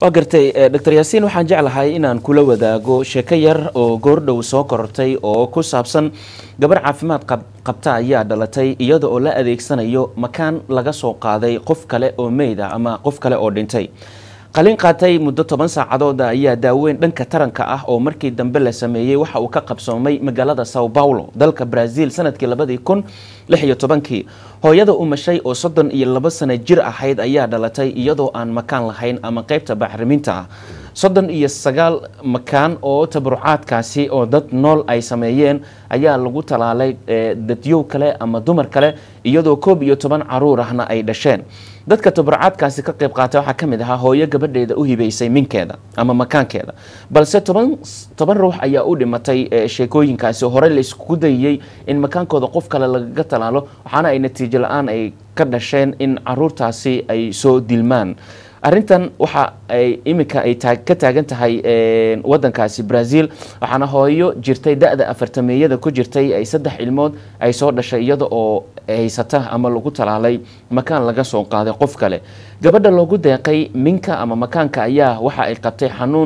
waa gartay doctor yaasiin waxaan jeclahay inaan kula wadaago sheeko yar oo goordhow soo korortay oo ku saabsan gabar caafimaad qabta ayaa dhalatay iyada oo la adeegsanayo makaan laga soo qaaday qof kale oo meyd ah ama qof kale oo dhintay qalin qaatay muddo toban saacadooda ayaa daaweyn dhanka taranka ah oo markii dambe la sameeyey waxa uu ka qabsoomay magaalada sao paulo dalka brazil sanadkii labadii kun lix iyo tobankii hooyada umashay oo soddon iyo labo sano jir ahayd ayaa dhalatay iyadoo aan makaan lahayn ama qeybta bacriminta ah soddon iyo sagaal makaan oo tabarucaadkaasi oo dad nool ay sameeyeen ayaa lagu talaalay dadyow kale ama dumar kale iyadoo koob iyo toban caruur ahna ay dhasheen dadka tabarucaadkaasi ka qayb qaatay waxaa ka mid ahaa hooyo gabadheeda u hibeysay minkeeda ama makaankeeda balse toban toban ruux ayaa u dhimatay sheekooyinkaasi horey layskugu dayiyey in makaankooda qof kale lagaga talaalo waxaana ay natiijo la-aan ay ka dhasheen in caruurtaasi ay soo dilmaan arrintan waxa ay iminka ay ka taagan tahay wadankaasi brazil waxaana hooyo jirtay da-da afartameeyada ku jirtay ay saddex ilmood ay soo dhashay iyada oo haysata ama lagu talaalay makaan laga soo qaaday qof kale gabadha loogu deeqay minka ama makaanka ayaa waxa ay qabtay xanuun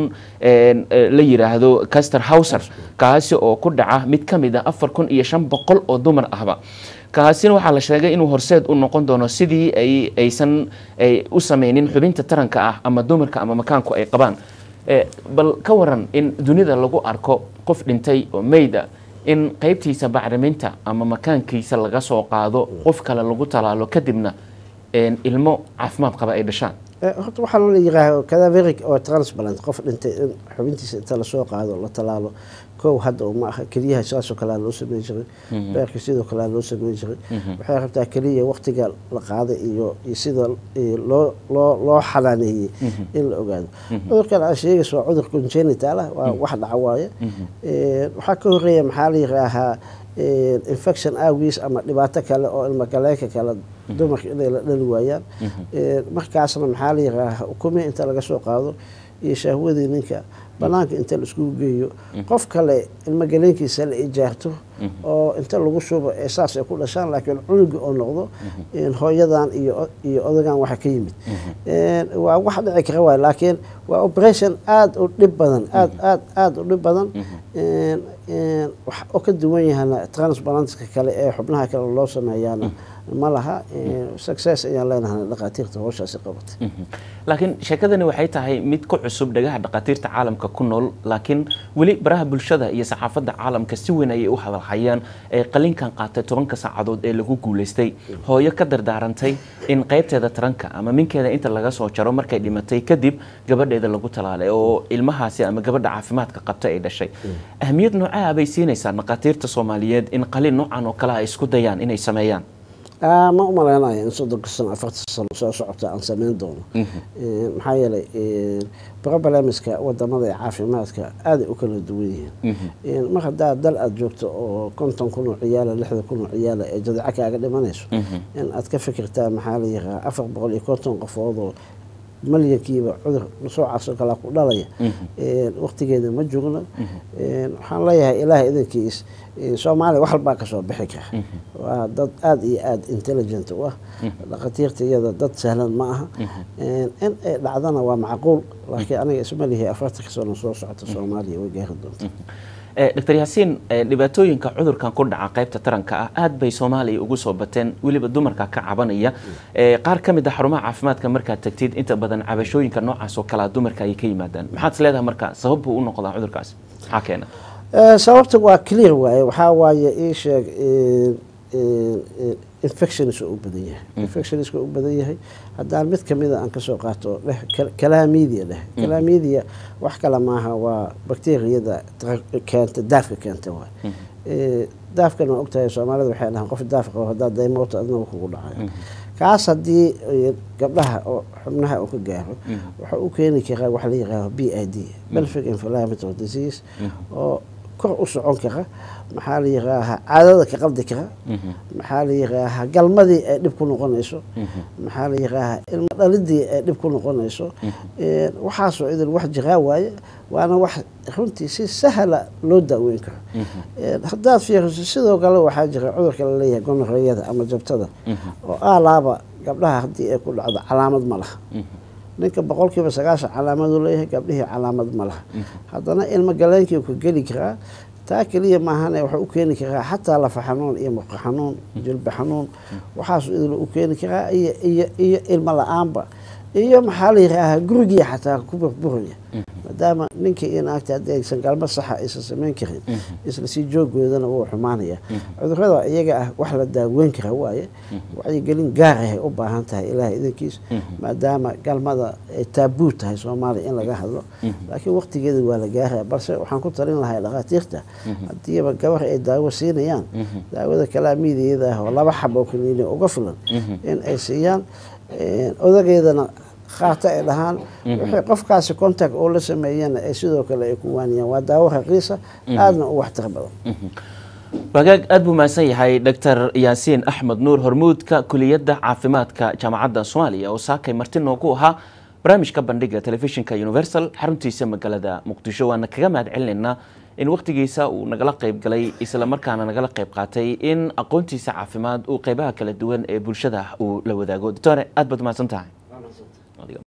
la yiraahdo caster howser kaasi oo ku dhaca mid ka mid a afar kun iyo shan boqol oo dumar ahba kaasina waxaa la sheegay inuu horseed u noqon doono sidii ay aysan ay u sameynin xubinta taranka ah ama dumarka ama makaanku ay qabaan bal ka waran in dunida lagu arko qof dhintay oo meyda in qeybtiisa bacriminta ama makaankiisa laga soo qaado qof kale lagu talaalo kadibna ilmo caafimaad qaba ay dhashaan horta waxaa loo yiraaha cadaveric oo transplant qof dhintay in xubintiisa inta lasoo qaado la talaalo kow hadda ma aha keliyaha saasoo kalea loo sameyn jiray beerka sidoo kalea loo sameyn jiray waxay rabtaa keliya waktiga la qaaday iyo iyo sida loo loo loo xanaaneeyey in la ogaado cudurkan aa sheegaysa waa cudur congenital ah waa wax dhaca waaye waxaa ka horeeya maxaa la yiraahaa infection awgiis ama dhibaato kale oo ilmagaleenka kale dumarka inay la dhali waayaan markaasna maxaa la yiraahaa ukumi inta laga soo qaado iyo shahwadii ninka banaanka inta la iskugu geeyo qof kale ilmagaleenkiisa la ijaarto oo inta lagu shubo ee saas ay ku dhashaan laakiin cunuga oo noqdo hooyadan iyo iyo odagan waxa ka yimid waa wax dhici kara waay laakiin waa operation aada u dhib badan aad aad aada u dhib badan wax oo ka duwan yahana transplantka kale ee xubnaha kale loo sameeyaana ma laha success ayaan leenahay dhakhaatiirta howshaasi qabatay laakiin sheekadani waxay tahay mid ku cusub dhagaha dhakhaatiirta caalamka ku nool laakiin weli baraha bulshada iyo saxaafadda caalamka si weyn ayay u hadalhayaan ee qalinkan qaatay tobanka saacadood ee lagu guulaystay hooyo ka dardaarantay in qaybteeda taranka ama minkeeda inta laga soo jaro markay dhimatay kadib gabadheeda lagu talaalay oo ilmahaasi ama gabadha caafimaadka qabta ay dhashay ahmiyad noocaha bay siinaysaa dhakhaatiirta soomaaliyeed in qalin noocan oo kale ay isku dayaan inay sameeyaan ma u malaynayo in soddonka sano afartan sano soo socota aan sameyn doono maxaa yeelay problemska wadamada ee caafimaadka aaday u kala duwan yihiin mar haddaa dal aada joogto oo konton kun oo ciyaala lixdan kun oo ciyaala ee jadeeco kaaga dhimanayso in aad ka fikirtaa maxaa la yiraa afar boqol iyo konton qofoodoo malyankiiba cudur soocaasoo kalea ku dhalaya waktigeeda ma joogno waxaan leeyahay ilaahay idankiis soomaaliya wax walbaa kasoo bixi kara waa dad aada iyo aada intelligent u ah dhakhaatiirta iyada dad sahlan ma aha in ay dhacdana waa macquul laakiin aniga isma lihi afartanka sano soo socota soomaaliya way gaari doonta doctor yaasiin dhibaatooyinka cudurkan ku dhaca qaybta taranka ah aad bay soomaaliya ugu soo bateen weliba dumarka ka cabanaya qaar ka mid a xarumaha caafimaadka markaad tagtid inta badan cabashooyinka noocaas oo kalea dumarka ay ka yimaadaan maxaad is leedahay marka sabab buu u noqdaa cudurkaas maxaa keena sababta waa clear waaye waxaa waaye ii sheeg infectionis u badan yahay infectionisku u badan yahay haddaan mid kamida aan kasoo qaato dheh calamidia dheh calamidia wax kale maaha waa bacteriyada keenta daafka keenta waay daafkan waa ogtahay soomaalida waxay dhahaan qof daaf qabo haddaa daymoota adnaga kugu dhacayo kaas haddii gabdhaha oo xubnaha uu ka gaaro wuxuu u keeni karaa wax la yihaaho b i d belfic inflammatory disease oo kor u socon kara maxaa la yiraahaa caadada ka qaldi kara maxaa la yiraahaa galmadii ay dhib ku noqonayso maxaa la yiraahaa ilmo dhalidii ay dhib ku noqonayso waxaasoo idin wax jiraa waaye waana wax runtii si sahla loo daaweyn karo haddaad fiiriso sidoo kale waxaa jira cudurka laleeyahay gonoreyada ama jabtada oo aalaaba gabdhaha haddii ay ku dhacdo calaamad ma laha ninka boqolkiiba sagaashan calaamaduu leeyahay gabdhihii calaamad ma laha haddana ilmo galeenkii ka geli karaa taa keliya maahane wuxuu u keeni karaa xataa lafa xanuun iyo muqo xanuun jilba xanuun waxaasu idil u keeni karaa iyo iyo iyo ilmo la-aanba iyo maxaa la yihaahaa gurigii xataa ku burburaya maadaama ninkii iyo naagta haddii aysan galmo saxa aysan samayn karin isla sii joogoodana wuu xumaanaya cudurada iyaga ah wax la daaweyn kara waaye wacyigelin gaar ahay u baahan tahay ilaah idankiis maadaama galmada ay taabuu tahay soomaaliya in laga hadlo laakiin waqtigeeda waa la gaaraya balse waxaan ku talin lahay dhakhaatiirta haddiiba gabar ay daawo siinayaan daawada kalaamiidiyada ah oo laba xabo kaniini uga filan in ay siiyaan odageedana qaata ay dhahaan wixii qofkaasi contact oo la sameeyana ay sidoo kale ay ku waaniyaan waa daawo raqiisa aadna u waxtar badan wagaag aada buu mahadsan yahay doctor yaasiin axmed nuur hormuudka kuliyadda caafimaadka jaamacadda soomaaliya oo saakay marti noogu ahaa barnaamijka bandhiga telefishinka universal xaruntiisa magaalada muqdisho waana kaga mahad celinaynaa in wakhtigiisa uu nagala qayb galay isla markaana nagala qayb qaatay in aqoontiisa caafimaad uu qeybaha kala duwan ee bulshada uu la wadaago doctore aad baad mahadsan tahay